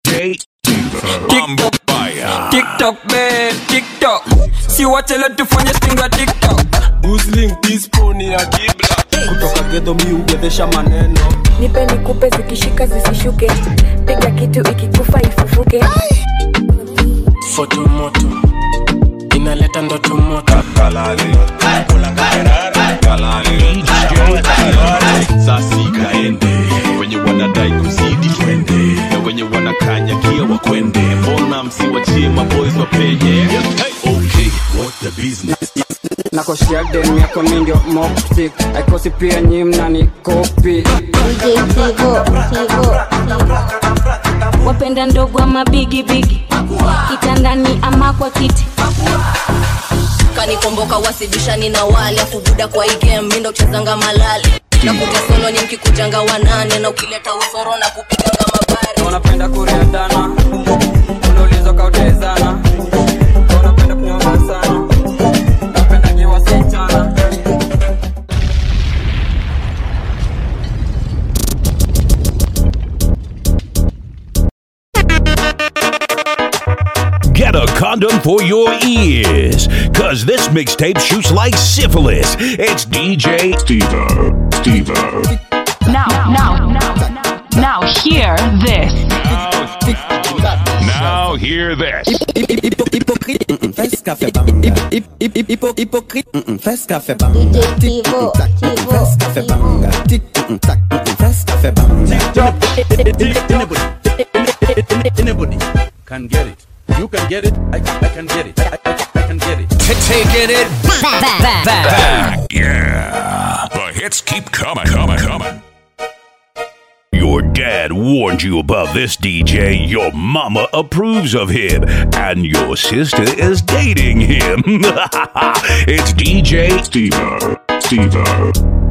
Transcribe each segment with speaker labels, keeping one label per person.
Speaker 1: DJ Mambo Baya.
Speaker 2: TikTok babe, TikTok. Si wache leo tufanye stinga TikTok.
Speaker 3: Gusling tisponi ya kibla kutoka gedo mi ugedhesha maneno
Speaker 4: nipe nikupe zikishika zisishuke piga kitu ikikufa ifufuke
Speaker 5: foto moto inaleta ndoto moto
Speaker 1: Sasi kaende wenye wanadai kuzidi twende na wenye wanakanyakia wakwende mbona msiwachie maboys wapenye hey, okay what the business
Speaker 2: Nakoshia dem yako mi ndio moptik. Aikosi pia nyi mnani kopi.
Speaker 6: DJ Tivo, Tivo, wapenda ndogo ama bigi bigi, kitandani ama kwa kiti,
Speaker 7: kanikomboka wasibishani na wale afubuda kwa igem mindo kuchezanga malale na kuta solo ni mkikujanga wanane na ukileta usoro na kupiganga mabare
Speaker 2: Wanapenda kuriadana. Unauliza kautezana. Wanapenda kunyonga sana. Napenda nyi wasichana.
Speaker 1: Get a condom for your ears, cause this mixtape shoots like syphilis. It's DJ Stevo. Stevo.
Speaker 8: Now, now, now, now, hear this.
Speaker 1: Now hear this.
Speaker 9: Fes café banga. Hypocrite. Fes café banga.
Speaker 6: DJ Tivo, Tivo,
Speaker 9: Fes café banga. Tic tac. Fes café banga.
Speaker 10: Anybody can get it. You can get it. I, I can get it. I, I, I can get it.
Speaker 1: Taking it back. Yeah. The hits keep coming, coming, coming. Your dad warned you about this DJ. Your mama approves of him. And your sister is dating him. it's DJ Stevo. Stevo.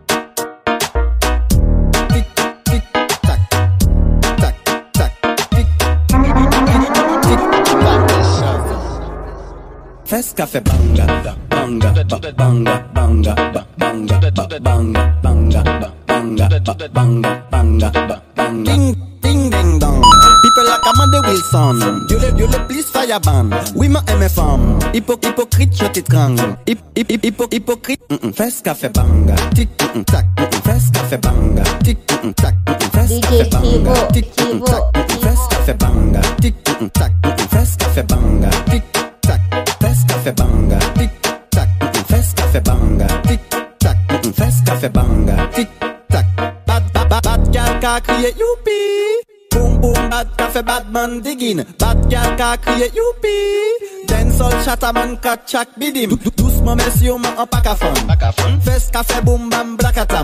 Speaker 9: Fes café banga. Banga. ba- Banga. Banga. ba- Banga. ba- Banga. Banga. ba- Banga. ba- Banga. Banga. ba- Banga. Ding, ding, ding, dong. People like Amanda Wilson. Dieu le, Dieu le, please fire ban. Oui, ma aime femme. Hypo, hypocrite, je t'étrangle. Hip, hip, hip, hypo, hypocrite. Mm, mm, Fes café banga. Tic, mm, mm, tac. Mm, mm, Fes café banga. Tic, mm, mm, tac. Mm, mm, Fes
Speaker 6: DJ
Speaker 9: café banga.
Speaker 6: Tivo,
Speaker 9: Tic, mm, mm,
Speaker 6: Tivo,
Speaker 9: tac. Mm, mm, Fes café banga. Tic, mm, mm, tac. Mm, mm, Fes café banga. Tic, tac. Fes café banga. Tic, tac. Mm, mm, Fes café banga. Tic, tac. Mm, mm, Fes café banga. Tic, tac. Bad, bad, bad, bad gal ka crier youpi. Boom boom bad café bad man digging. Bad gal ka crier youpi. Dancehall chataman kat chak bidim. Dou- Doucement messieurs man en pack à fun. Fes café boom bam blakatam.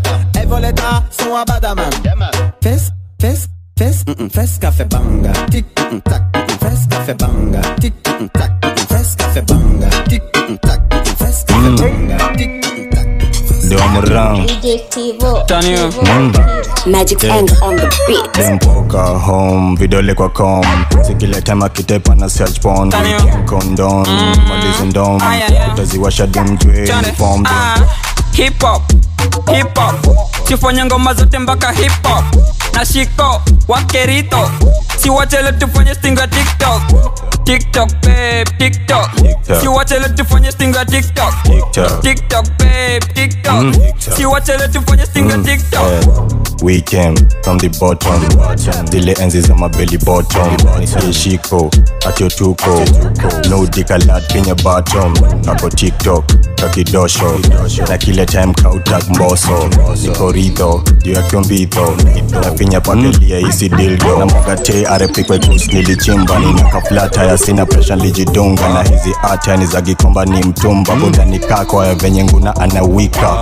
Speaker 9: Evoleta son à badaman. Fes, fes, fes, mm, mm, fes café banga. Tic, mm, mm, tac, mm, mm, fes café banga. Tic, mm, mm, tac, mm, mm, fes café banga. Tic, mm, mm, tac, mm, mm, fes café banga. Tic, mm, mm, tac.
Speaker 11: Ndio mrang
Speaker 6: DJ Tivo,
Speaker 2: Turn you.
Speaker 6: Magic
Speaker 11: Yeah.
Speaker 6: End on the beat.
Speaker 11: dempoka home vidole kwa com sikileta kitepa na search porn
Speaker 2: Tanyo.
Speaker 11: condom malizi ndom
Speaker 2: Ah, yeah, yeah.
Speaker 11: utaziwasha dimjwe
Speaker 2: Chane.
Speaker 11: form
Speaker 2: Ah, hip hop hip hop sifanye ngoma zote mpaka hip hop na shiko wakerito siwachele tufanye stinga tiktok tiktok babe tiktok
Speaker 11: TikTok.
Speaker 2: siwachele tufanye stinga tiktok
Speaker 11: TikTok.
Speaker 2: tiktok babe tiktok
Speaker 11: Mm.
Speaker 2: siwachele tufanye stinga tiktok
Speaker 11: we came from the bottom zile enzi za mabeli bottom ishiko atyotuko no dikalat kwenye bottom ako tiktok kakidosho na kile time kautak mboso niko ridho juu ya kyombitho nafinya pakelia isi dildo na magate arepikwekus nilichimba nina kaflata ya sina presha lijidunga na hizi ata ni za gikomba ni mtumba budani kako ya venye nguna anawika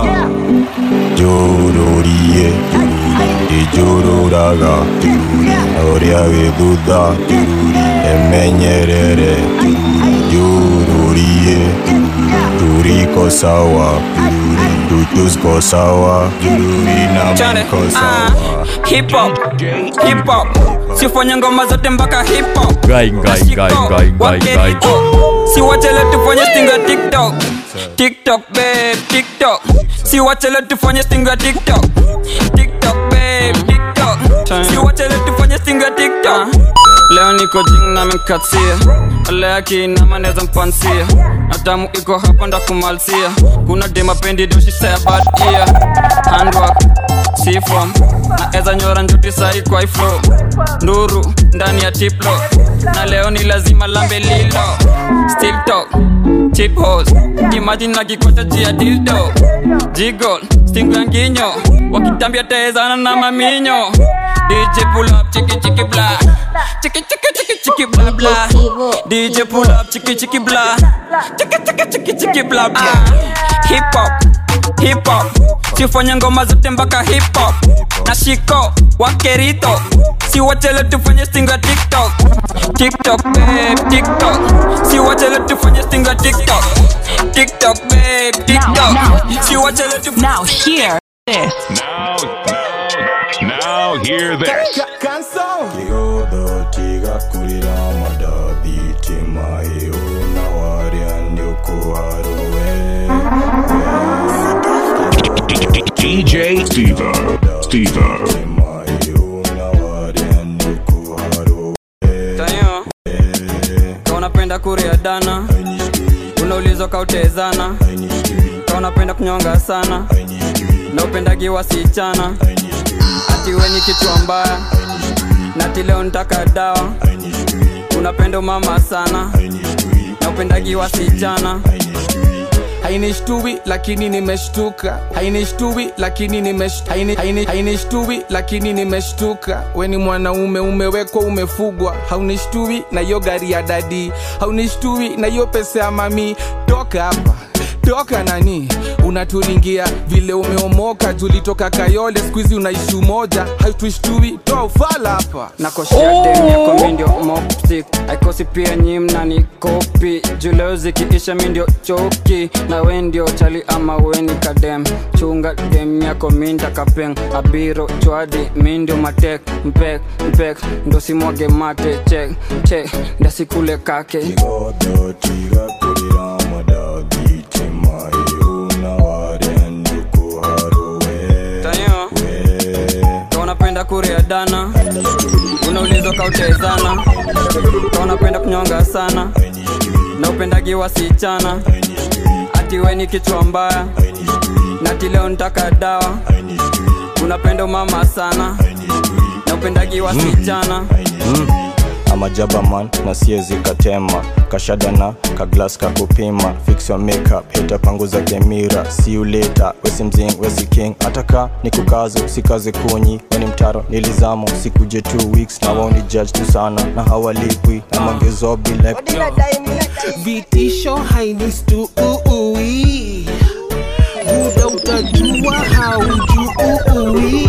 Speaker 11: jururie ijururaga oria githutha emenyerere jururie turiko sawa tutusko sawa jururi na
Speaker 2: Chane,
Speaker 11: mko
Speaker 2: ah,
Speaker 11: sawa
Speaker 2: hip hop hip hop sifanye ngoma zote mpaka hip hop
Speaker 12: Gai, gai, gai, gai, gai, gai.
Speaker 2: siwachele tufanye stinga tiktok tiktok babe tiktok siwachele tufanye stinga tiktok tiktok babe tiktok siwachele tufanye stinga tiktok leo niko jing na menkatia leo akiinama neza mpansia na tamu iko hapa ndakumalsia kuna demapendi doshisea bad ear handwork sifom na eza nyora njuti sai kwa iflo nduru ndani ya tiplo na leo ni lazima lambe lilo still talk chip hose imagine na kikota chia dildo jigol stingu ya nginyo wakitambia tezana na maminyo DJ pull up chiki chiki bla chiki chiki chiki chiki bla bla DJ pull up chiki chiki bla chiki chiki chiki chiki bla bla hip hop hip hop sifanye ngoma zote mpaka hip hop na shiko wakerito si wachele tufanye stinga tiktok tiktok babe tiktok si wachele tufanye stinga tiktok tiktok babe tiktok si wachele tufanye
Speaker 8: Now hear this.
Speaker 1: Now, now, now hear this.
Speaker 11: tiga kurira madabi tima iyo na waria
Speaker 1: DJ Steve. Steve.
Speaker 2: Tanyo, ka unapenda kuria dana unaulizwa kautezana ka unapenda kunyonga sana na upendagi wasichana ati we ni kichwa mbaya nati leo ntaka dawa unapenda umama sana na upendagi wasichana
Speaker 13: hainishtui lakini nimeshtuka hainishtui lakini nimesht- haini- haini- hainishtui lakini nimeshtuka we ni mwanaume umewekwa umefugwa haunishtui na hiyo gari ya dadi haunishtui na hiyo pesa ya mami toka hapa toka nani unaturingia vile umeomoka julitoka kayole skuizi unaishi umoja hautushtui toa ufala hapa
Speaker 2: nakoshia dem yako mi ndio moptik aikosi pia nyi mnani kopi juleo zikiisha mi ndio choki na we ndio chali ama we ni kadem chunga dem yako mi ntakapeng abiro chwadi mi ndio matek mpek mpek ndo simwage mate chek chek ndasikule kake Tanyo, ka unapenda kuria dana unaulizwa kautezana ka unapenda kunyonga sana na upendagi wasichana ati we ni kichwa mbaya nati leo ntaka dawa unapenda umama sana na upendagi wasichana
Speaker 11: mm. amajaba man na siezi katema kashadana kaglas kakupima fix your makeup hita panguza kemira see you later wesi mzing wesi king ataka ni kukazo sikaze kunyi weni mtaro nilizamo sikuje two weeks na waoni judge tu sana na hawalipwi na mangezobi like
Speaker 14: vitisho hainistui muda utajua haujui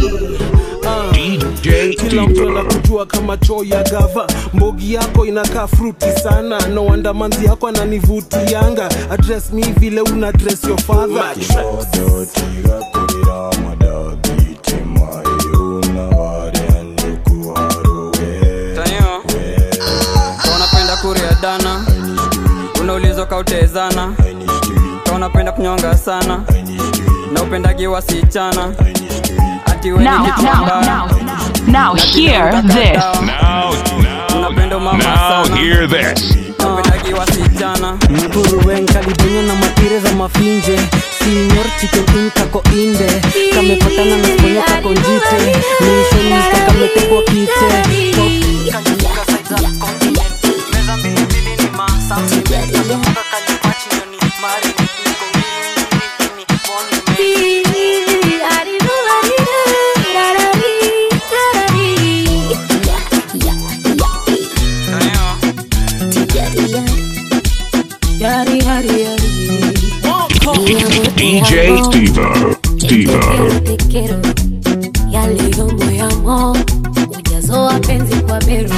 Speaker 14: kila mtu anakujua kama choo ya gava mbogi yako inakaa fruti sana no wonder manzi yako ananivutianga address mi vile una dress your father
Speaker 2: Tanyo, ka unapenda kuria dana unaulizwa kautezana ka unapenda kunyonga sana na upendagi wasichana ati we ni
Speaker 8: Now,
Speaker 2: kichwa
Speaker 8: now,
Speaker 2: mbaya.
Speaker 8: now, now
Speaker 2: Nati
Speaker 8: hear
Speaker 2: leo ntaka
Speaker 8: this.
Speaker 2: dawa.
Speaker 1: Now, now,
Speaker 2: unapenda umama
Speaker 1: now
Speaker 2: sana
Speaker 1: hear this.
Speaker 2: na upendagi wasichana
Speaker 15: Nguruwen kalidonyo na matire za mafinje Senior chicken in kako inde Kamepatana na sponyo kako njite Mission miska kametekwa kite Top
Speaker 4: Yari, yari, yari.
Speaker 1: DJ Steve. Steve.
Speaker 4: Te quiero, ya leo moyamo ujazo wa penzi kwa beru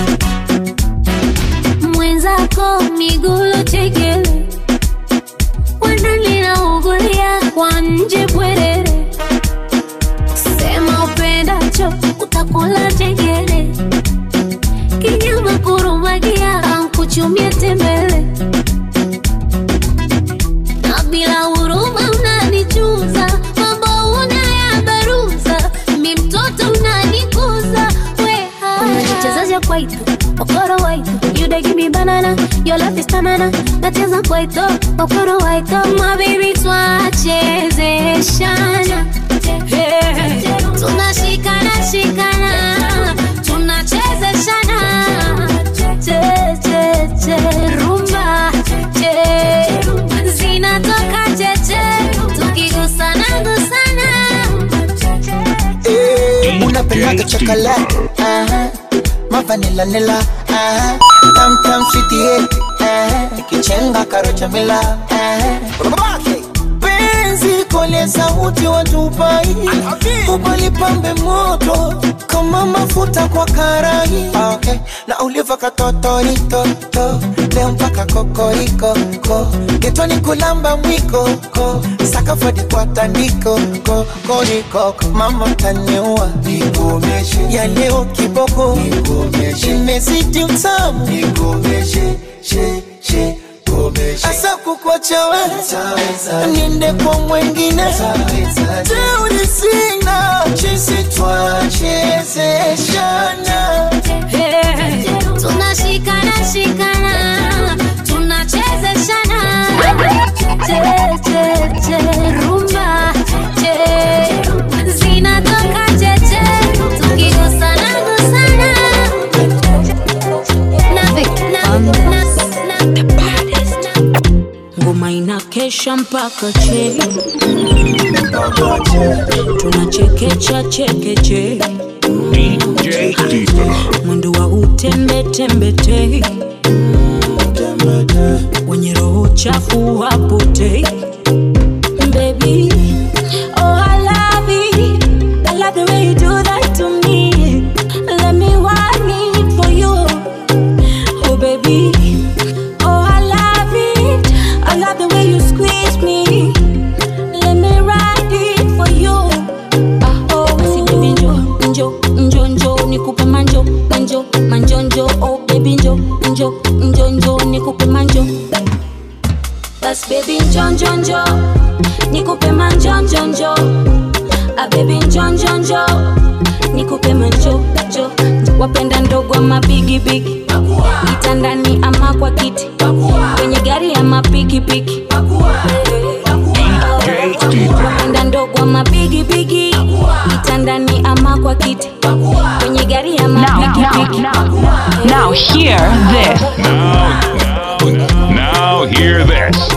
Speaker 4: mwenzako migulo chekele wananlinaugulia kwa nje bwerere sema upendacho utakula chekele kinyama kurumagia ankuchumia tembele na bila huruma unanichuza mambo unayabaruza mi mtoto unanikuza weha unanichezaja kwaito okoro waito you dey give me banana your love is stamina nacheza kwaito okoro waito my baby twachezeshana Hey, tunashikana shikana tunachezeshana che che che rumba che zinatoka cheche tukigusana gusana
Speaker 16: Eh, unapendaga chocolate aha. mavanila nila aha. tam tam sweetie aha. ikichenga karocha mila aha. penzi kole sauti watupai ubalipambe moto kama mafuta kwa karai okay. na uliva katotoritoto leo mpaka kokoriko ko getoni kulamba mwiko ko sakafadi kwa tandiko ko koriko mama mtaniua nikomeshe ya leo kiboko nikomeshe imezidi utamu nikomeshe she she asa kukwacha we niende kwa mwengine teuri sina chisi twachezeshana
Speaker 4: Hey, tunashikana shikana tunachezeshana che che che rumba che zinatoka cheche tukigusana gusana na, na, na, na,
Speaker 6: ngoma inakesha mpaka che tunachekecha chekeche
Speaker 1: DJ Deeper.
Speaker 6: mwendo wa utembetembete wenye roho chafu wapotei Baby, oh I love it. I love the way you do that to me. Let me want it for you. Oh baby, oh I love it. I love the way you squeeze me. Let me ride it for you. Ah oh, si baby njo njo njo njo nikupe manjo manjo manjo njo oh baby njo njo njo njo nikupe manjo. Bas baby njo njo njo nikupe manjo njo njo. Ah baby njo njo njo nikupe manjo njo. Wapenda ndogo ama bigi bigi kitandani ama kwa kiti kwenye gari ama pikipiki wapenda ndogo ama bigi bigi kitandani ama kwa kiti kwenye gari ama
Speaker 8: Now, now,
Speaker 6: pikipiki
Speaker 8: now, now hear this.
Speaker 1: Now, now hear this.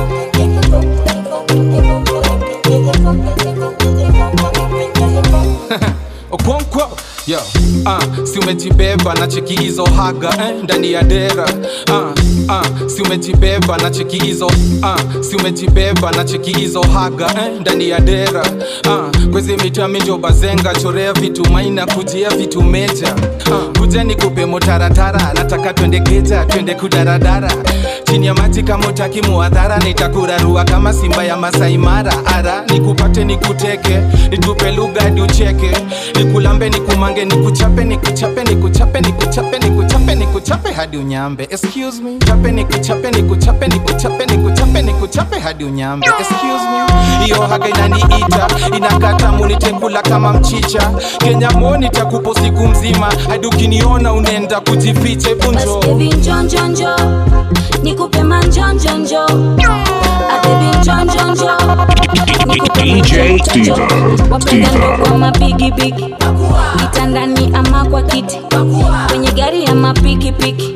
Speaker 13: okonkwo yo uh, si umejibeba na cheki hizo haga eh, ndani ya dera uh, uh, si umejibeba na cheki hizo uh, si umejibeba na cheki hizo haga eh, ndani ya dera uh, kwezi mitami njo bazenga chorea vitu maina kujia vitu meja uh, kuja nikupe motaratara nataka twende geja twende kudaradara chini ya maji kama utaki muadhara nitakurarua kama simba ya Masai Mara ara nikupate nikuteke nitupe lugha hadi ucheke nikulambe nikumange nikuchape nikuchape nikuchape nikuchape nikuchape nikuchape hadi unyambe excuse me chape nikuchape nikuchape nikuchape nikuchape nikuchape hadi unyambe excuse me hiyo haga inaniita inakata munitekula kama mchicha Kenya moni takupo siku mzima hadi ukiniona unaenda kujificha hebu njoo
Speaker 6: baby njo njo njo nikupe manjo njo njo Ah, baby njo njo njo nikupe
Speaker 1: DJ
Speaker 6: manjo njo njo.
Speaker 1: Deeper.
Speaker 6: wapenda
Speaker 1: Deeper.
Speaker 6: ndogo ama bigi bigi kitandani ama kwa kiti kwenye gari ama pikipiki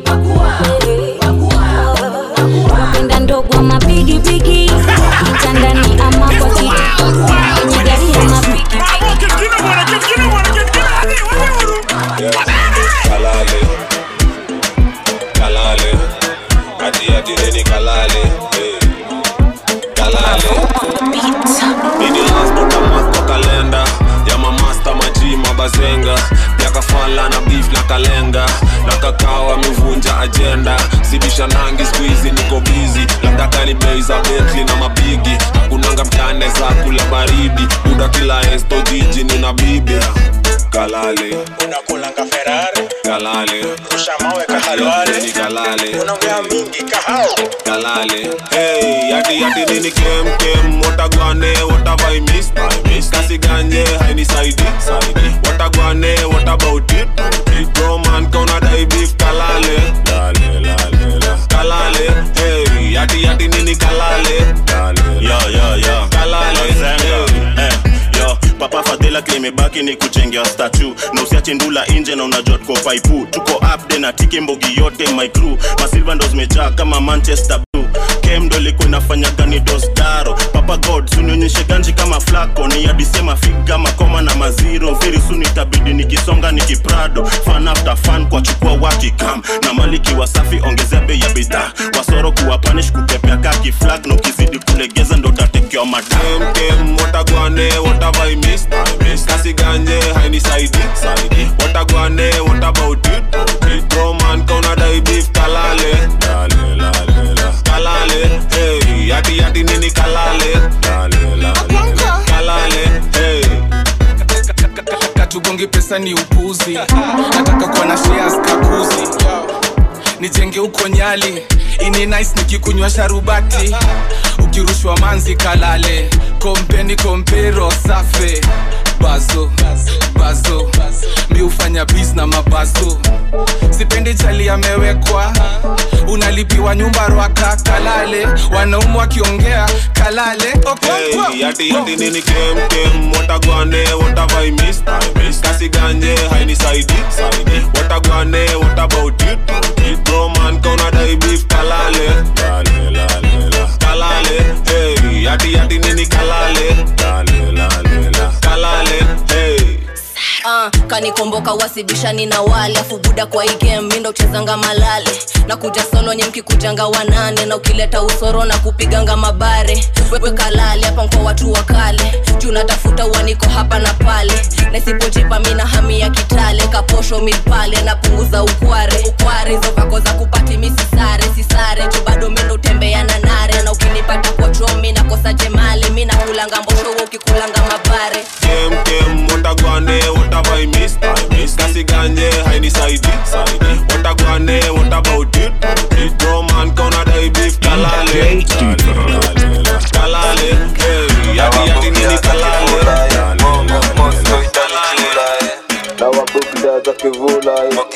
Speaker 6: wapenda ndogo ama bigi bigi kitandani ama kwa kiti kwenye gari ama pikipiki
Speaker 17: kalale kalale ati ati nini kalale eh. kalale ini lasbota masto kalenda ya mamasta maji mabazenga yakafala na beef na kalenga na kakao amevunja ajenda sibisha nangi skuizi niko bizi labda kani bei za betli na mabigi kunanga mtane za kula baridi buda kila esto jiji nina bibi kalale
Speaker 18: unakulanga ferari
Speaker 17: kalale
Speaker 18: rusha mawe kahalwale
Speaker 17: ni kalale
Speaker 18: unaongea mingi kahao
Speaker 17: kalale hey yati yati nini kem kem watagwane watavai miss miss kasi ganye haini saidi saidi watagwane what about it big bro man kauna dai beef kalale
Speaker 19: staki ni kuchengea statu na usiache ndula nje na unajua tuko paipu tuko upde na tiki mbogi yote my crew masilva ndo zimejaa kama manchester blue kem ndo ilikuwa inafanya gani dosdaro papa god sunionyeshe ganji kama flako ni adisema figa makoma na maziro very soon itabidi nikisonga nikiprado fan after fan kwa chukua wakikam na maliki wasafi ongezea bei ya bidhaa wasoro kuwa panish kutepea kaki flag na ukizidi kulegeza ndo tatekewa madam
Speaker 17: kem watagwane watavai miss miss kasi ganje haini saidi saidi watagwane what about it roman kauna dai beef kalale lale lale la kalale hey yati yati nini kalale lale lale la kalale hey
Speaker 13: katugongi pesa ni upuzi nataka kuwa na shares kakuzi nijenge huko nyali ini nice nikikunywa sharubati ukirushwa manzi kalale kompeni kompero safe bazo bazo mi hufanya bis na mabazo sipendi chali amewekwa unalipiwa nyumba rwaka kalale wanaumu wakiongea kalale Okonkwo.
Speaker 17: Hey, yati yati nini kem kem watagwane watavai miss miss kasi ganje haini saidi saidi watagwane what about it roman kauna dai beef kalale lale lale la kalale hey yati yati nini kalale lale lale la kalale hey
Speaker 7: Ah, kanikomboka wasibishani na wale afu buda kwa hii game mindo uchezanga malale na kuja solo nye mkikujanga wanane na ukileta usoro na kupiganga mabare wewe kalale hapa mko watu wa kale juu natafuta uaniko hapa na pale na isipojipa mina hami ya kitale kaposho mipale napunguza ukware ukware hizo vako za kupati misisare sisare juu bado mindo utembea na nare na ukinipata kwa chomi nakosa jemale mi nakulanga mbosho wewe ukikulanga mabare
Speaker 17: kem kem watagwane watavai miss miss kasi ganje haini saidi saidi watagwane what about it roman kauna dai beef kalale Lale, lale, la. kalale hey yati yati nini kalale Lale, lale, la.
Speaker 20: na wabukda za kivula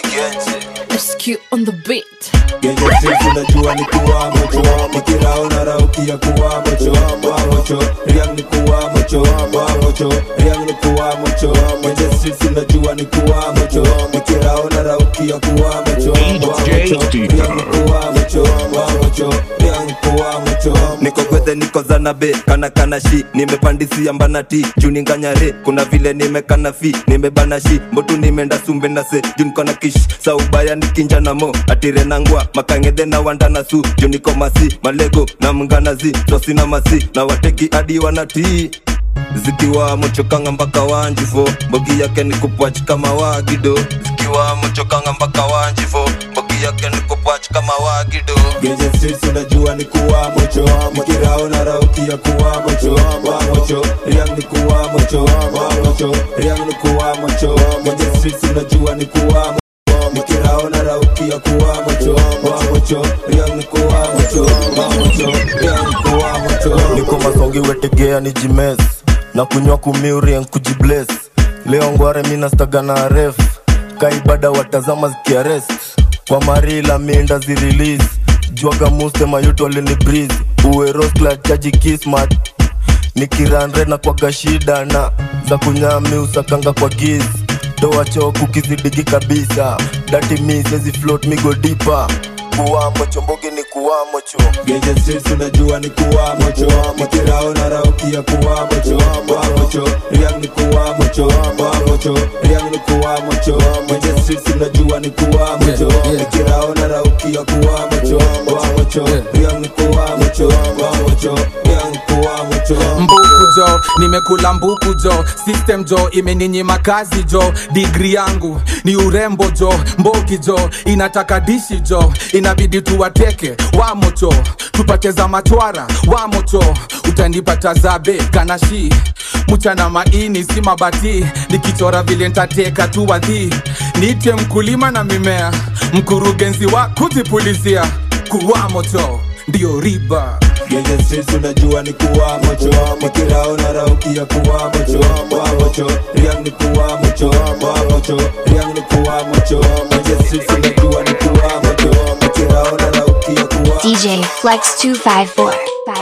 Speaker 7: SQ on the beat
Speaker 20: Genye sisi unajua ni kuwa mocho Nikirao na rauki ya kuwa mocho Wa mocho, riang ni kuwa mocho Wa mocho, riang ni kuwa mocho Genye sisi unajua ni kuwa mocho Nikirao na rauki ya kuwa mocho Wa mocho, riang ni kuwa mocho Wa mocho, riang ni kuwa mocho
Speaker 21: niko gwethe niko zanabe kana kana shi nimepandisia mbana ti juu ninganyare kuna vile nimekana fi nimebana shi mbotu nimeenda sumbe na se juu niko na kish saubaya nikinja na mo atire nangwa makangedhe na wanda na su juu niko masi malego na mnganazi tosina masi na wateki hadi wanatii zikiwa mochokanga mpaka wanjifo mbogi yake ni kupwach kama wagido zikiwa mochokanga mpaka wanjifo mbogi yake ni kupwach kama wagido
Speaker 20: Genye streets unajua ni kuwa mocho Nikirao na rauki ya kuwa mocho Wa mocho, riang ni kuwa mocho Wa mocho, riang ni kuwa mocho Genye streets unajua ni kuwa mocho Nikirao na rauki ya kuwa mocho Wa mocho, riang ni kuwa mocho Wa mocho, riang ni kuwa mocho
Speaker 21: niko masongi wetegea ni jimes na kunywa kumiurien kujibles leo ngware minastaga na ref kaibada watazama zikiarest kwa marila minda zirilis jwaga muste mayuto alini breeze uweroskla chaji kismat nikiranre na kwaga shida na za kunyami usakanga kwa giz toa choku kizidigi kabisa dati mi sezi float migo dipa kuwamo chombogi ni kuwamo cho
Speaker 20: Genye streets unajua ni kuwa mocho Nikirao na rauki ya kuwa mocho Wa mocho, riang ni kuwa mocho Wa mocho, riang ni kuwa mocho Genye streets unajua ni kuwa mocho Nikirao na rauki ya kuwa mocho Wa mocho, riang ni kuwa mocho Wa mocho, riang ni kuwa mocho
Speaker 13: mbuku jo nimekula mbuku jo system jo imeninyima kazi jo digri yangu ni urembo jo mboki jo inataka dishi jo inabidi tuwateke wamocho tupate za matwara wamocho utanipata zabe kanashi mchana maini si mabati nikichora vile ntateka tu wadhi niite mkulima na mimea mkurugenzi wa kuzipulizia kuwamocho ndio riba
Speaker 20: Genye streets unajua ni kuwa mocho Nikirao na rauki ya kuwa mocho Wa mocho, riang ni kuwa mocho Wa mocho, riang ni kuwa mocho Genye streets unajua ni kuwa mocho Nikirao na rauki ya kuwa
Speaker 22: DJ Flex 254.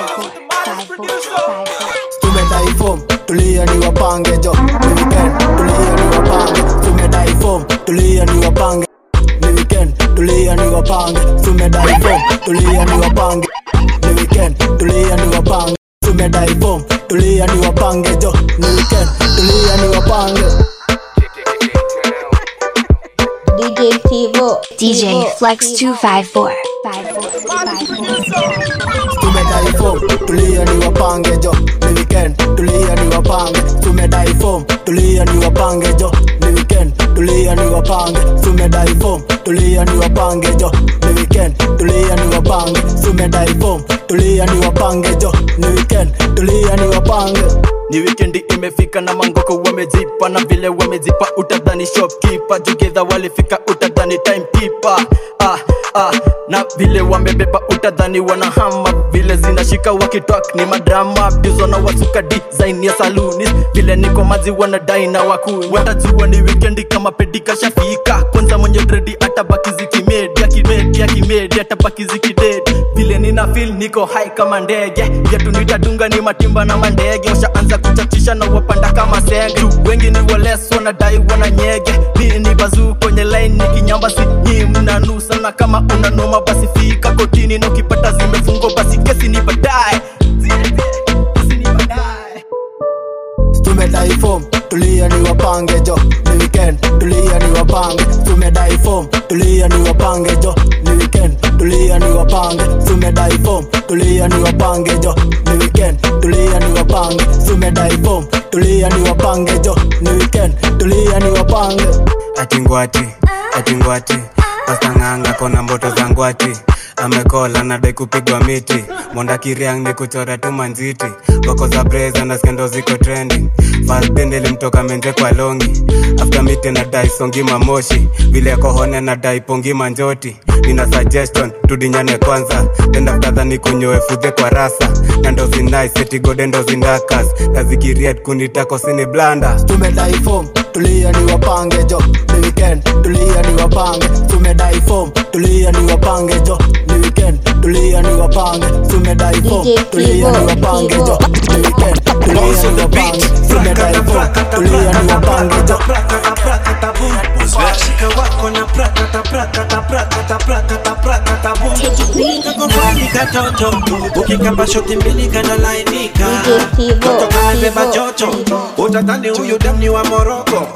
Speaker 23: tumetaifom tulia ni wapange jo Ni weekend tulia
Speaker 9: tulia ni wapange ni weekend tulia ni wapange tumedai form tulia ni wapange ni weekend tulia ni wapange tumedai form tulia ni wapange jo ni weekend tulia ni wapange
Speaker 22: DJ Tivo. DJ Flex 254.
Speaker 9: tumedai form tulia ni wapange jo ni weekend tulia ni wapange tumedai form tulia ni wapange jo ni weekend tulia ni wapange tumedai form tulia ni wapange jo ni weekend tulia ni wapange tumedai form tulia ni wapange jo ni weekend tulia ni wapange
Speaker 3: ni wikendi imefika na mangoko wamezipa na vile wamezipa utadhani shopkeeper jugedha walifika utadhani timekeeper ah, ah, na vile wamebeba utadhani wanahama vile zinashika wakitwak ni madrama bizo na wasuka design ya saluni vile niko mazi wanadai na wakuu watajua ni wikendi kama pedika shafika kwanza mwenye dredi atabaki zikimedi akimedi akimedi atabaki zikidedi vile nina feel niko hai kama ndege yetu nitadunga ni matimba na mandege washaanza kuchachisha na wapanda kama senge Juu wengi ni wales wanadai wana nyege mi ni bazuu kwenye line ni kinyamba si nyi mnanusa na kama unanoma basi fika kotini na ukipata zimefungwa basi kesi ni baadaye
Speaker 9: tumedai form tulia ni wapange jo ni weekend tulia ni wapange tumedai form tulia ni wapange jo ni weekend tulia ni wapange tumedai form tulia ni wapange jo ni weekend tulia ni wapange tumedai form tulia ni wapange jo ni weekend tulia ni wapange
Speaker 5: atingwati atingwati pastang'anga kona mboto za ngwati amekola nadai kupigwa miti monda kiriang ni kuchora tu manziti wako za breza na skendo ziko trending falbende limtoka menje kwa longi after miti na dai songi mamoshi vile kohone na dai pongi manjoti nina suggestion tudinyane kwanza then after that nikunyoe fudhe kwa rasa na ndo zinai seti gode ndo zindakas kazikiriet kunitako sini blanda
Speaker 9: tumedai form tulia ni wapange jo ni weekend tulia ni wapange tumedai form tulia ni wapange jo ni weekend tulia ni wapange tumedai form tulia ni wapange jo ni weekend tulia ni wapange tumedai form tulia ni wapange jo
Speaker 23: washika wako na prakata prakata prakata prakata prakata bum kakofani katoto ukikamba shoti mbili kanalainika toto kamebeba joto utadhani huyu damni wa moroko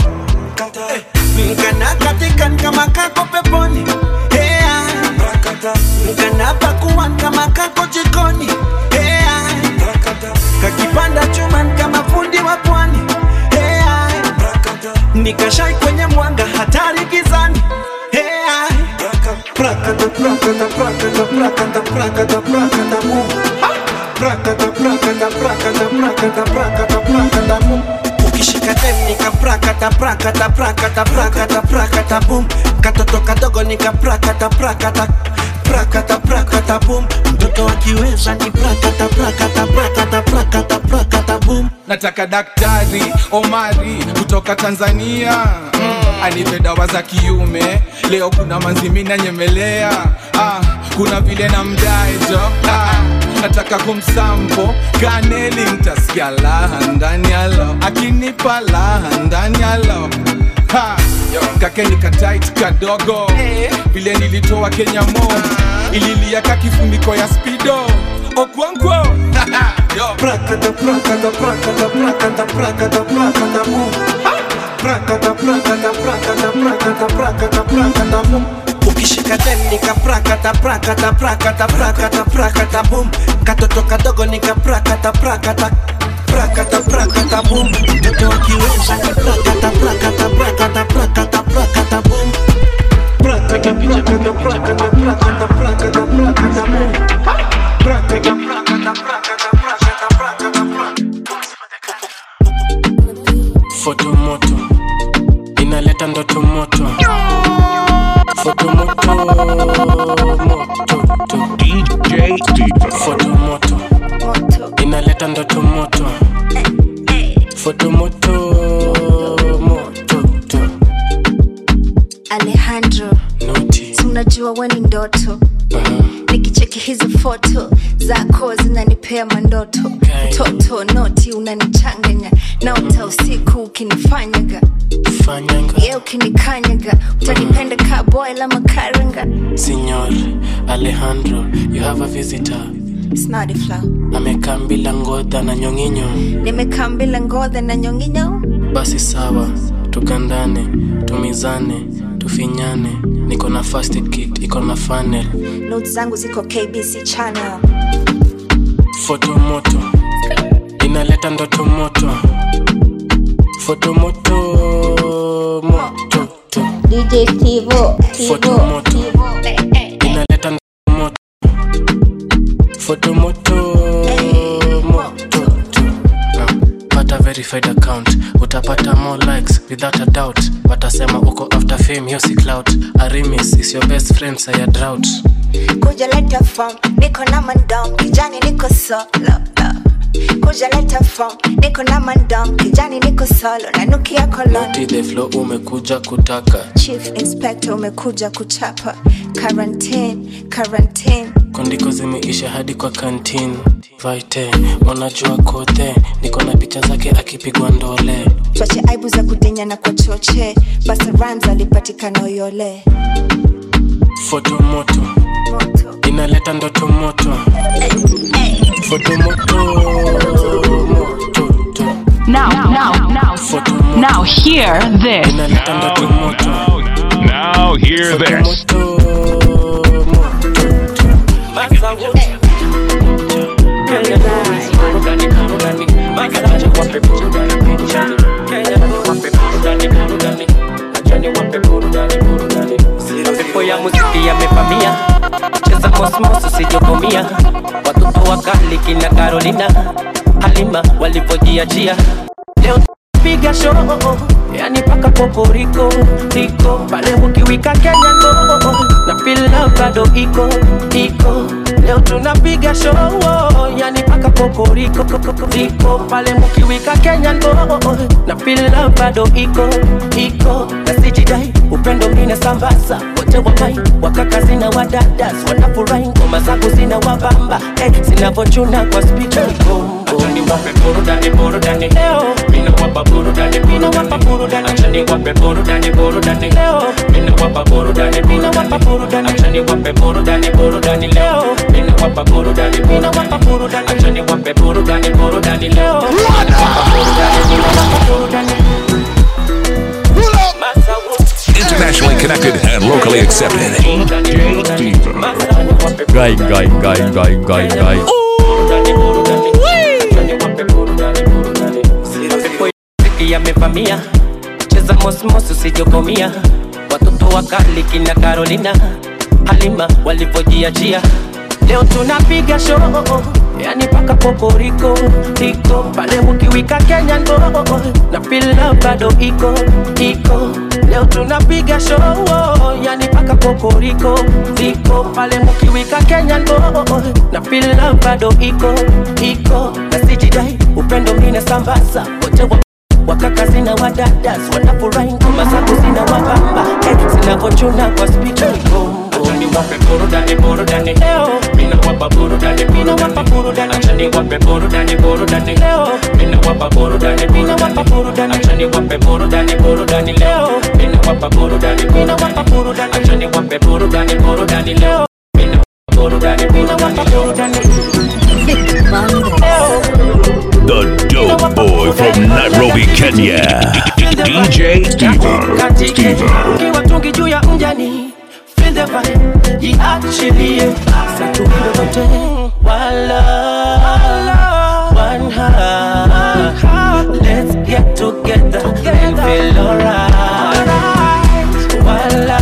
Speaker 23: mkana katikan kama kako peponi Hea. mkana pakuan kama kako jikoni Hea. kakipanda chuman kama fundi wa pwani Hea. nikashai kwenye mwanga hatari gizani Hea. Prakata, prakata, prakata, prakata, prakata, prakata, mu. Prakata, prakata, prakata, prakata, prakata, prakata, mu. ukishika dem nika prakata prakata prakata prakata prakata bum katoto kadogo nika prakata prakata prakata prakata bum mtoto akiweza ni prakata prakata prakata prakata prakata bum
Speaker 13: nataka daktari omari kutoka tanzania mm, anipe dawa za kiume leo kuna manzimi nanyemelea ah, kuna vile na mdaejo ah, nataka kumsampo kaneli ntasikia laha ndani yalo akinipa laha ndani yalo Ha, kakeni katait kadogo vile nilitoa kenya mo ililia ka kifuniko ya spido okwankwo
Speaker 23: prakata prakata prakata prakata prakata prakata bum prakata prakata prakata prakata prakata prakata bum ukishika dem nika prakata prakata prakata prakata prakata bum katoto kadogo nika prakata prakata prakata prakata bum mtoto akiweza ni prakata prakata prakata prakata prakata bum prakata prakata prakata prakata prakata prakata bum prakata prakata prakata
Speaker 24: foto moto inaleta ndoto moto foto moto moto
Speaker 1: DJ Steve.
Speaker 24: foto moto inaleta ndoto moto foto moto moto
Speaker 22: Alejandro, si unajua we ni ndoto nikicheki
Speaker 10: cheki hizo foto zako zinanipea mandoto mtoto noti unanichanganya naota usiku ukinifanyaga ye ukinikanyaga utanipenda ka boy la makaranga
Speaker 24: Signor Alejandro, you have a visitor.
Speaker 10: snadi flow
Speaker 24: Amekaa bila ngodha na nyonginyo.
Speaker 10: nimekaa mbila ngodha na nyonginyo
Speaker 24: Basi sawa, tukandane, tumizane, tufinyane. Niko na first aid kit, iko na funnel.
Speaker 10: not zangu ziko kbc channel
Speaker 24: Foto moto inaleta ndoto moto. Foto moto moto to.
Speaker 22: DJ Tivo,
Speaker 24: Foto
Speaker 22: Tivo,
Speaker 24: moto inaleta ndoto moto. Foto moto moto to. Ah, Pata verified account utapata more likes without a doubt watasema uko after fame hiyo si clout arimis is your best friend saya drought
Speaker 10: kuja leta form niko na mandom kijani niko solo kuja leta form niko na mandom kijani niko solo nanukia kolon
Speaker 24: Naughty the flow umekuja kutaka
Speaker 10: chief inspector umekuja kuchapa quarantine quarantine
Speaker 24: kondiko zimeisha hadi kwa kantin vaite unajua kote niko na picha zake akipigwa ndole
Speaker 10: twache aibu za kudenya na kwa choche basa rams alipatikana uyole
Speaker 24: foto moto inaleta ndoto moto foto moto moto to.
Speaker 8: Now, now, now, now, hear this.
Speaker 24: inaleta ndoto moto
Speaker 1: Now hear this.
Speaker 11: Pepo ya muziki yamevamia, cheza mosmos usijokomia. Watoto wakali kina Carolina, Halima walivyojiachia leo piga show yani paka poporiko iko pale ukiwika Kenya no na feel love bado iko iko leo tunapiga show yani paka poporiko iko pale mkiwika Kenya no na feel love bado iko iko na sijidai upendo mine sambaza wote wamai wakaka zina wadadas wanafurahi ngoma zangu zina wabamba eh, zinavochuna kwa spika Achani wape burudani burudani leo mina wapa burudani mina wapa burudani achani wape burudani burudani leo mina wapa burudani mina wapa burudani achani wape burudani burudani leo mina wapa burudani mina wapa burudani achani wape burudani burudani leo mina wapa burudani mina wapa burudani
Speaker 1: Internationally connected and locally accepted.
Speaker 12: Guy, guy, guy, guy, guy, guy.
Speaker 11: Muziki yamevamia, cheza mosmos usijokomia. Watoto wakali kina Carolina, Halima walivyojiachia. Leo tunapiga show, yani paka poporiko iko pale ukiwika Kenya ndo na feel love bado iko iko. Leo tunapiga show, yani paka poporiko iko pale mkiwika Kenya ndo na feel love bado iko iko na sijidai upendo mine sambaza wote wa wakaka zina wadadas wanafurahi ngoma zangu zina wabamba eh, zinavochuna kwa spika Achani wape burudani burudani leo mina wapa burudani mina wapa burudani achani wape burudani burudani leo mina wapa burudani mina wapa burudani achani wape burudani burudani leo mina wapa burudani mina wapa burudani achani wape burudani burudani leo mina wapa burudani mina wapa burudani
Speaker 1: The dope boy from Nairobi, Kenya. DJ Stevo. Stevo.
Speaker 11: ukiwa tungi juu ya mjani feel the vibe jiachilie satuidote wala one heart let's get together and feel alright wala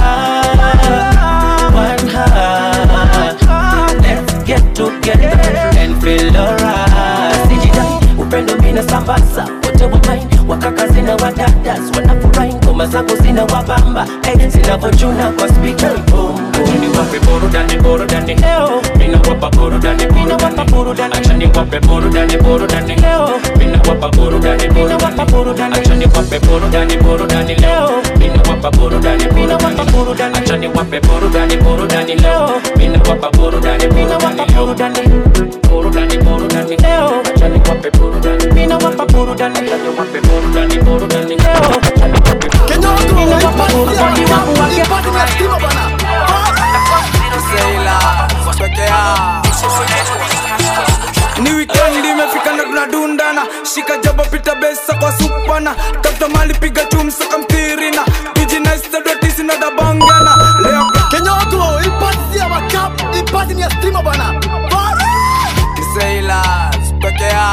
Speaker 11: one heart let's get together and feel alright sijidai upendo mina sambaza wote wa mine wakaka zina wadadas wanafurahi ngoma zangu zina wabamba hey, zinavochuna kwa spika Achani wape burudani burudani leo mina wapa burudani mina wapa burudani achani wape burudani burudani leo mina wapa burudani mina wapa burudani achani wape burudani burudani leo mina wapa wapa burudani burudani acha niwape burudani burudani leo mina wapa burudani burudani leo burudani burudani leo acha niwape burudani mina wapa burudani acha niwape burudani burudani leo acha niwape burudani mina wapa burudani wangu wake
Speaker 13: ni wikendi imefika na tunadundana shika jaba pita besa kwa supana tafuta mali piga chumsa kamtirina tujinaistadotisi na dabangana leo
Speaker 3: kenyoto ipati ya makap ipati ni ya stima bana
Speaker 13: kiseila pekea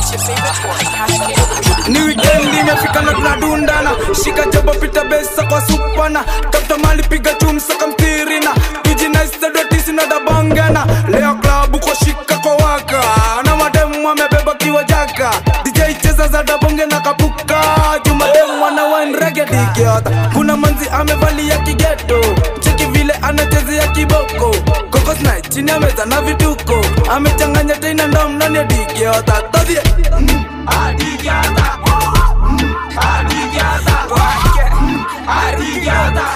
Speaker 13: ni wikendi imefika na tunadundana shika jaba pita besa kwa supana tafuta mali piga chumsa kamtirina tujinaistadotisi na dabangana leo klabu kwa shika kwa waka na mademu amebeba kiwa jaka dj cheza za dabonge na kapuka jumademu ana wine reggae digiota kuna manzi amevalia kigeto cheki vile anachezea kiboko kokosna chini ya meza na vituko amechanganya tena ndom ndani ya digiota todhie mm, adigiota mm, adigiota mm, adigiota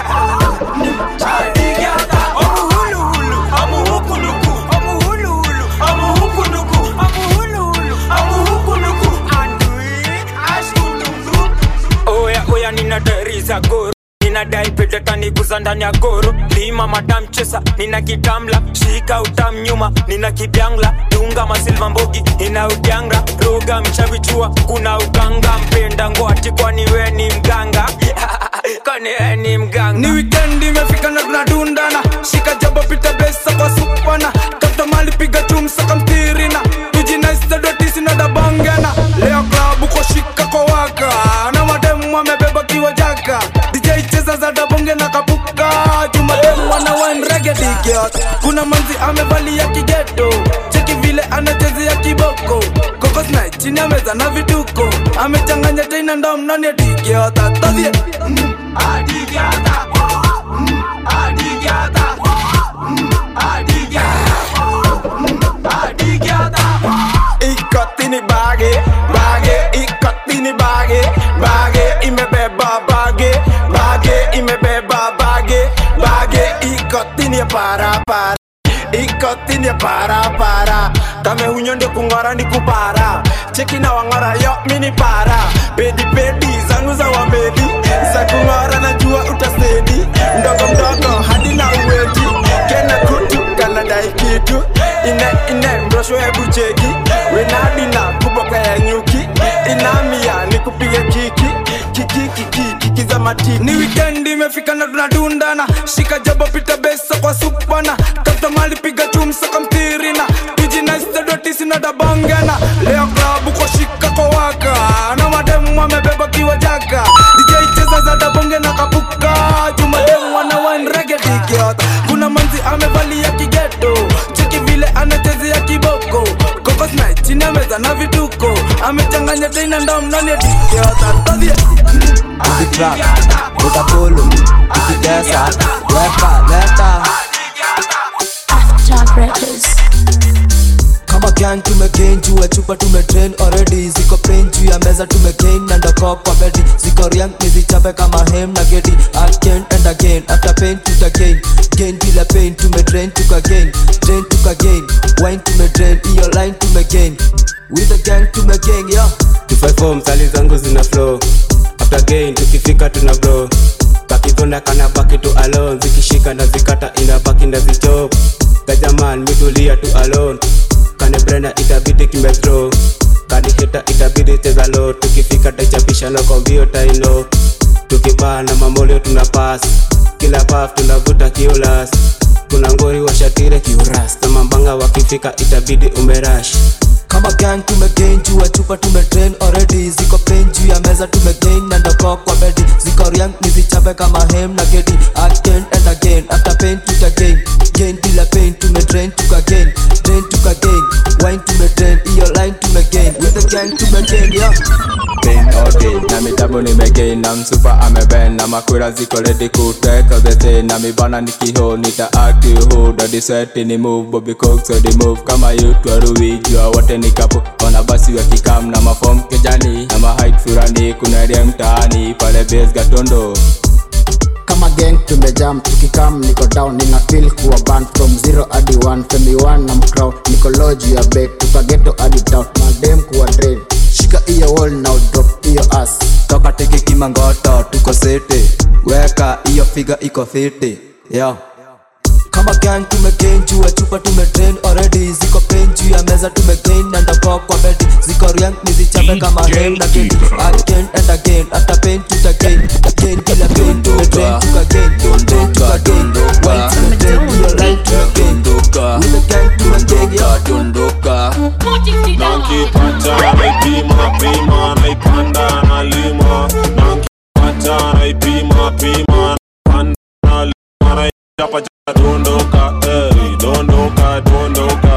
Speaker 13: adigiota omuhuluhulu omuhukuluku omuhuluhulu omuhukuluku omuhuluhulu omuhukuluku andui ashkuluku
Speaker 2: oya oya ninateriza goro ninadai pete kaniguza ndani ya goro lima madam chesa nina kitamla shika utam nyuma nina kibyangla dunga masilva mbogi ina udyanga roga mchavichua kuna uganga mpenda ngwati kwani we ni mganga kwani we ni mganga
Speaker 13: ni wikendi imefika na tunadundana shika jaba pita besa kwa supana tafuta mali piga chumsa kamtirina tujinaistadotisi na dabangana leo klabu kwa shika kwa waka na mademu amebeba kiwa jaka dj cheza za dabonge na kapuka jumademu wana wine reggae digiot kuna manzi amevalia kigeto cheki vile anachezea kiboko kokosna chini ya meza na vituko amechanganya tena ndom ndani ya digiota todhie mm, adigiota mm, adigiota mm, adigiota mm, adigiota
Speaker 2: ikotini bage bage ikotini bage bage imebeba bage bage imebeba bage bage ikotini ya para para ikotini ya para para kame hunyo ndio kung'ora ni kupara cheki na wang'ora yo mini para pedi pedi zangu za wamedi za kung'ora najua utasedi mdogo mdogo hadi na uweti kena kutu kanadai kitu ine ine mrosho hebu cheki wenadina kuboka ya nyuki inamia ni kupige kiki kiki kiki kiki za matiki
Speaker 13: ni wikendi imefika na tunadundana shika jaba pita besa kwa supana tafuta mali piga chumsa kamtirina tujinaistadotisi na dabangana leo klabu kwa shika kwa waka na mademu amebeba kiwa jaka dj cheza za dabonge na kapuka jumademu wana wine reggae digiota kuna manzi amevalia kigeto cheki vile anachezea kiboko kokosna chini ya meza na vituko amechanganya tena ndom ndani ya digiota todhie
Speaker 5: Ukitrack, utakulu, ukitesa, weka, leta
Speaker 6: Top Records.
Speaker 5: kama gang tumegain juu ya chupa tumetrain already ziko pain juu ya meza tumegain na ndoko kwa bedi ziko riang nizichape kama hem na gedi again and again after pain tutagain gain bila pain tumedrain tukagain drain tukagain wine tumedrain iyo line tumegain with the gang tumegain yo
Speaker 21: tufaifo msali zangu zina flow after gain tukifika tuna bro kakidhonda kana baki tu alone zikishika na zikata inabaki na zichop gajaman mitulia tu alone kane brenda itabidi kimethrow kani hita itabidi cheza low tukifika taichapisha na kombio taino tukipaa na mamolio tuna pass kila paf tunavuta kiulas kuna ngori washatire kiuras na mambanga wakifika itabidi umerash
Speaker 5: kama gang tumegain juu ya chupa tumetrain already ziko pain juu ya meza tumegain na ndoko kwa bedi ziko riang nizichape kama hem na gedi again and again after pain tutagain gain bila pain tumedrain tukagain drain tukagain wine tumedrain iyo line tumegain with the gang tumegain yo
Speaker 12: pain all day na mitabu nimegain na msupa ameben na makura ziko ready kuteka zete na mibana nikiho nita acti hu dadi sweti ni move bobby cook so the move kama youth waruwi jua wote ni kapo wana basi wa kikam na mafom kejani na mahait furani kuna ria mtaani pale base gatondo
Speaker 4: kama gang tumejam tukikam niko down nina feel kuwa band from zero hadi one femi one na mcrown niko loji ya bed tukageto hadi town madem kuwa drain shika iyo wall now drop iyo ass
Speaker 5: toka teke kimangoto tuko sete weka hiyo figa iko fiti yo kama gang tumegain juu ya chupa tumetrain already ziko pain juu ya meza tumegain nandako kwa bedi ziko riang nizichape kama hem na gedi again and again after pain tutagain again bila pain tumetrain tukagain tumetrain tukagain white tumetrain hiyo right tumegain with the gang tumegain yo
Speaker 17: dondoka nankipata naipima pima naipanda nalima nankipata naipima pima naipanda nalima naichapa chapa dondoka ey, dondoka dondoka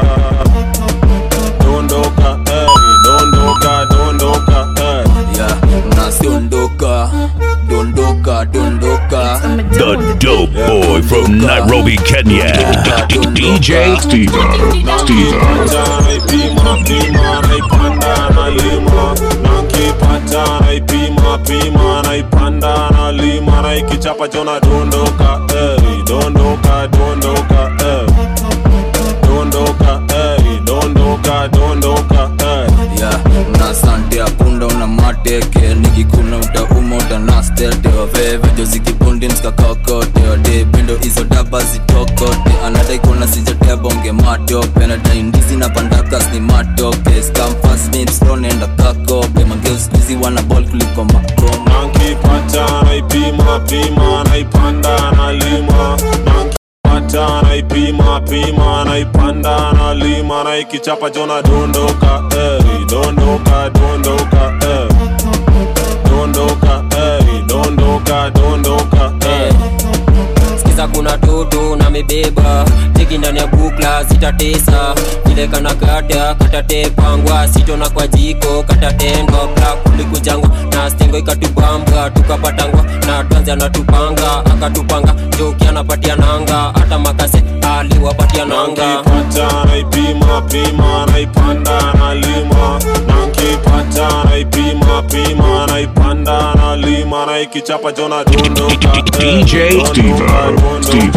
Speaker 17: dondoka ey, dondoka dondoka ey.
Speaker 12: yeah, nasiondoka dondoka dondoka
Speaker 1: The dope boy from Nairobi, Kenya. DJ Steve. Steve.
Speaker 17: Nankipata naipima pima naipanda nalima nankipata naipima pima naipanda nalima naikichapa chona dondoka ey, dondoka dondoka ey. dondoka ey, dondoka dondoka ey.
Speaker 12: yeah, na sante ya punda una mateke nikikuna utauma utanastete wavevejo zikibundi mskakakote wade pendo hizo daba zitokote anadai kuna sijatea bonge matope nadaindizi na pandakas ni matope skamfasnipsronenda kakope mangeuskuizi wana bol kuliko makoma
Speaker 17: nankipata naipima pima naipanda nalima nankipata naipima pima naipanda nalima naikichapa chona dondoka ey, dondoka dondoka ey. dondoka ey, dondoka dondoka ey.
Speaker 11: sikiza kuna toto na mebeba teki ndani ya bukla zitatesa vile kana kata katatepangwa sitona kwa jiko katatendwa bla kulikujangwa na stengo ikatubambwa tukapatangwa na twanzi anatupanga akatupanga joki anapatia nanga hata makase aliwapatia nanga
Speaker 17: nankipata naipima pima naipanda nalima nankipata naipima pima naipanda nalima naikichapa chona dondoka ey,
Speaker 1: DJ Steve. Steve.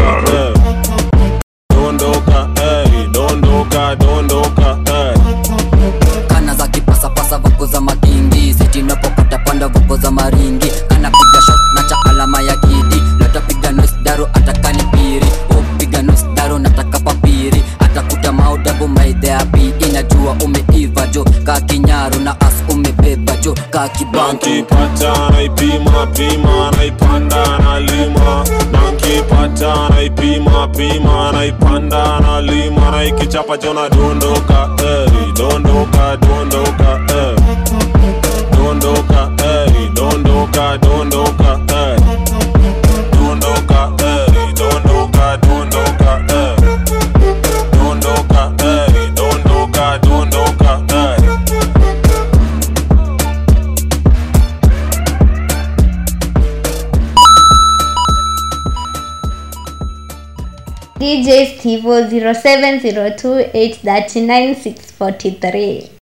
Speaker 17: dondoka ey, dondoka dondoka ey.
Speaker 14: kana za kipasapasa vuko za makingi sitinapopata panda vuko za maringi anapiga shot na cha alama ya kidi latapiga nosdaro atakani piri upiga nosdaro nataka papiri atakuta maudabu maidheapi inajua umeiva jo ka kinyaru na as umebeba jo ka kibantu
Speaker 17: nankipata naipima pima naipanda nalima nankipata naipima pima naipanda nalima naikichapa chona dondoka ey, dondoka dondoka ey. dondoka ey, dondoka dondoka ey. dondoka ey, dondoka dondoka ey. dondoka ey, dondoka dondoka ey.
Speaker 22: DJ Steve 0702 839 643.